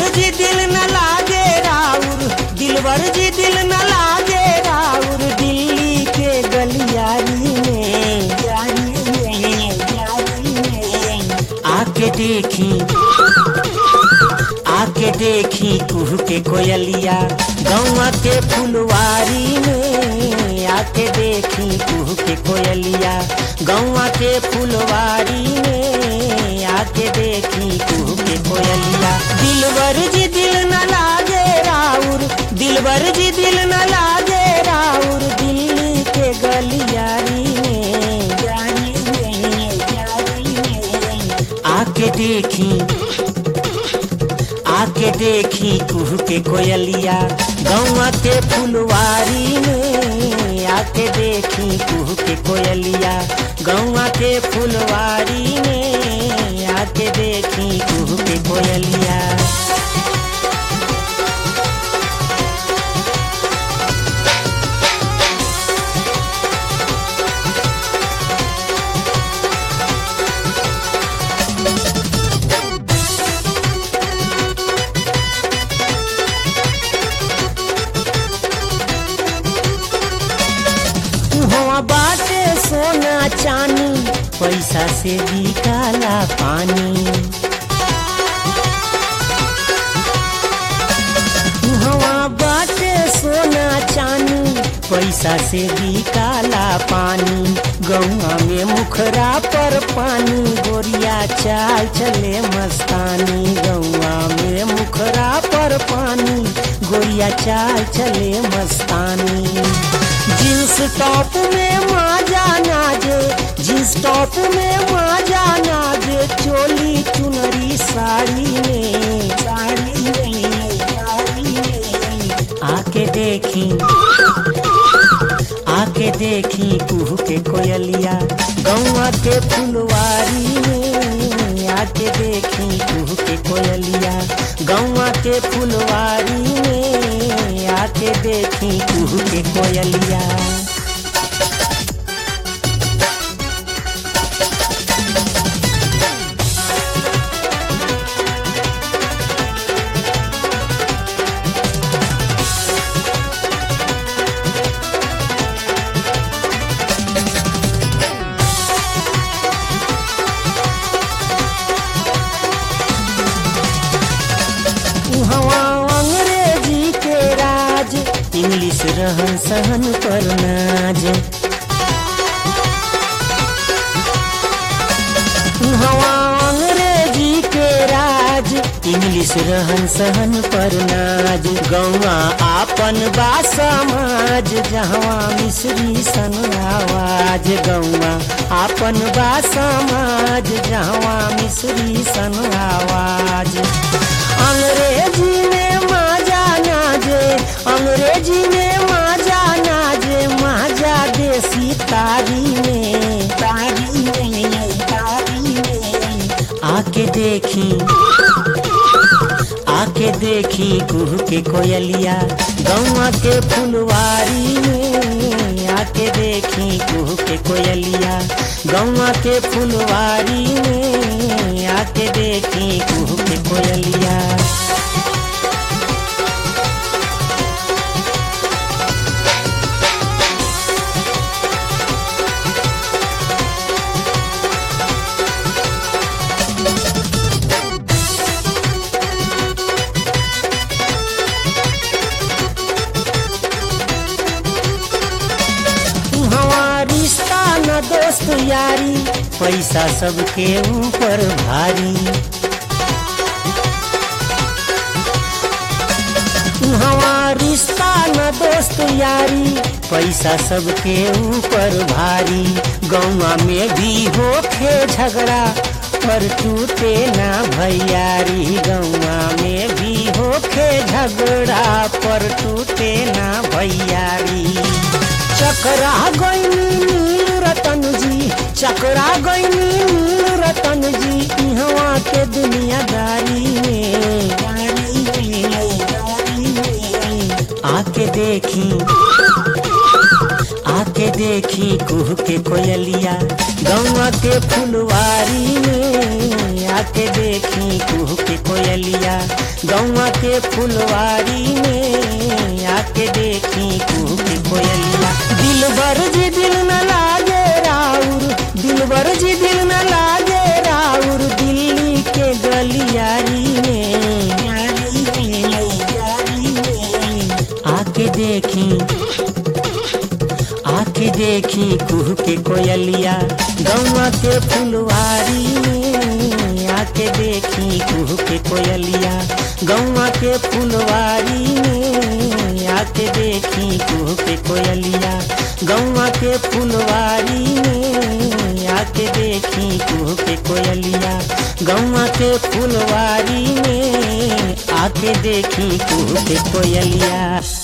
जी दिल न लागे राउर दिलवर जी दिल न लागे राउर दिल्ली के गलियारी में यारी में, यारी में। आके देखी आके देखी कुह के कोयलिया गौवा के फुलवारी में आके देखी कुह के कोयलिया गौवा के फुलवारी में आके देखी कुह के कोयलिया दिलवर जी दिल न लागे राउर दिलवर जी दिल न लागे राउर दिल्ली के गलियारी में यारी में, यारी में। आके देखी आके देखी कुह के कोयलिया गौवा के फुलवारी में आके देखी कुह के कोयलिया गौवा के फुलवारी में आके देखी कुह के कोयलिया हुआ बाटे सोना चानी पैसा से बिकाला पानी हुआ बाटे सोना चानी पैसा से बिकाला पानी गौआ में मुखरा पर पानी गोरिया चाल चले मस्तानी गौआ में मुखरा पर पानी गोरिया चाल चले मस्तानी जींस टॉप में माजा नाजे जींस टॉप में माजा नाजे चोली चुनरी साड़ी में साड़ी में साड़ी में आके देखी आके देखी कुह के कोयलिया गौवा के फुलवारी में आके देखी कुह के कोयलिया गौवा के फुलवारी में आके देखी कुह के कोयलिया उहवा अंग्रेजी के राज इंग्लिश रहन सहन पर नाज उहवा अंग्रेजी के राज इंग्लिश रहन सहन पर नाज गौवा आपन बा समाज जहवा मिश्री सन आवाज गौवा आपन बा समाज जहवा मिश्री सन आवाज अंग्रेजी में माजा नाजे अंग्रेजी में माजा नाजे माजा देसी तारी में तारी में तारी में आके देखी आके देखी कुह के कोयलिया गौवा के फुलवारी में आके देखी कुह के कोयलिया गौवा के फुलवारी में आके देखी कुह के कोयलिया हवा रिश्ता न दोस्त यारी पैसा सबके ऊपर भारी हवा रिश्ता न दोस्त यारी पैसा सबके ऊपर भारी गौवा में भी होखे झगड़ा पर टूटे ना भैयारी गौवा में भी होखे झगड़ा पर टूटे ना भैयारी चकरा गईनी नील रतन जी चकरा गईनी नील रतन जी इहवा के दुनियादारी में आके देखी आके देखी कुह के कोयलिया गौवा के फुलवारी में आके देखी देखी कुह के कोयलिया गौवा के फुलवारी में आके देखी कुह के कोयलिया दिल भर जी दिल न लागे राउर दिल भर जी दिल न लागे राउर दिल्ली के गलियारी में आके देखी आके देखी कुह के कोयलिया गौवा के फुलवारी में आके देखी कुह के कोयलिया गौवा के फुलवारी में आके देखी कुह के कोयलिया गौवा के फुलवारी में आके देखी कुह के कोयलिया गौवा के फुलवारी में आके देखी कुह के कोयलिया